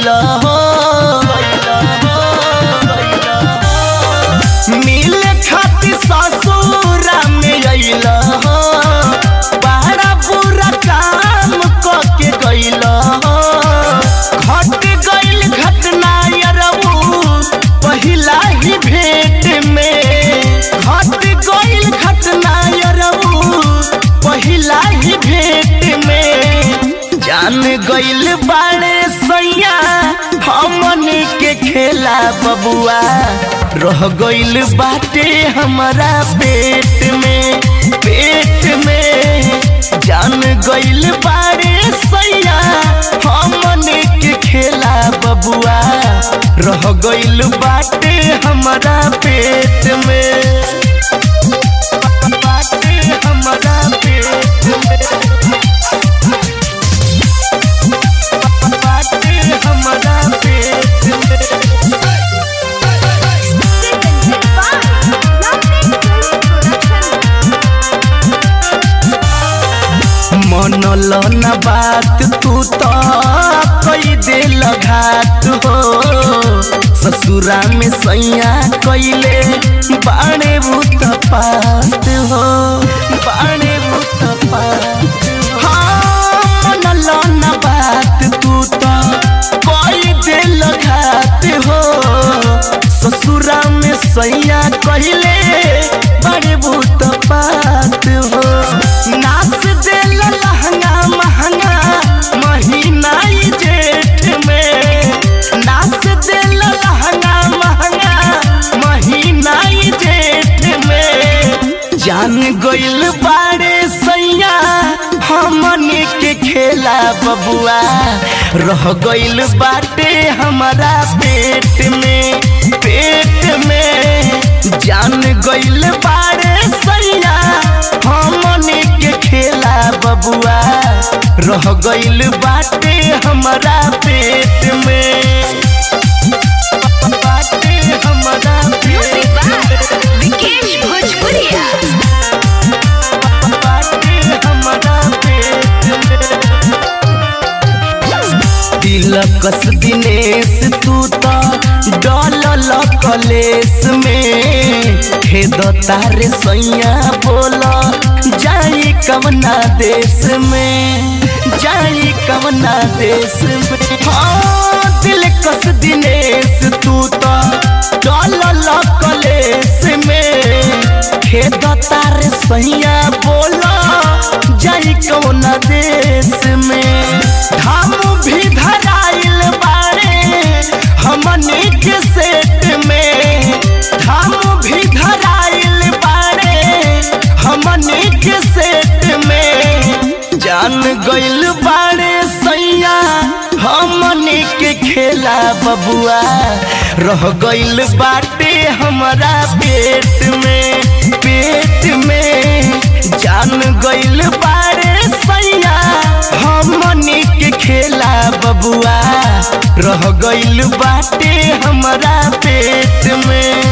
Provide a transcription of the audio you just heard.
गइला हो मिले खातिर ससुरा में अइला हो बड़ा बुरा काम कके गइला हो घट गइल घटना यरऊ पहिला ही भेंट में घट गइल घटना यरऊ पहिला ही भेंट में जान गइल बाड़े सैया हमन के खेला बबुआ रह गइल बाटे हमारा पेट में पेट में जान गइल बाड़े सैया हमन के खेला बबुआ रह गइल बाटे हमारा पेट में बाटे हमारा पेट में बाटे हमारा पेट में मनल न बात तू तो कई दे घात हो ससुरा में सैया कैले बाणे भूत पात हो बाणे भूत पात हाँ मनल न बात तू तो कई दे घात हो ससुरा में सैया कैले बड़े भूत पात हो नाच दिल लहंगा महंगा महीना ई जेठ में नाच दिल लहंगा महंगा महीना ई जेठ में जान गइल बाड़े सैया हमने के खेला बबुआ रह गइल बाटे हमारा पेट में पेट में जान गइल बाड़े सैया हमने के खेला बबुआ रह गइल बाटे हमारा पेट में बाटे हमारा Music पेट by में विकेश भोजपुरिया बाटे हमारा पेट में तिलकस दिनेश तू तो डलल कलेस में खेद तारे सैया बोल जाई कवना देश में जाई कवना देश में हाँ तिलकस दिनेश तू तो डलल कलेस में खेद तारे सैया बोल जाई कवना देश में हम भी धराइल बाड़े हमने के सेट में हम भी धराइल बाड़े हमने के सेट में जान गइल बाड़े सैया हमने के खेला बबुआ रह गइल बाटे हमारा पेट में पेट में जान गइल बाड़े सैया हमने के खेला बबुआ रह गइल बाटे हमारा पेट में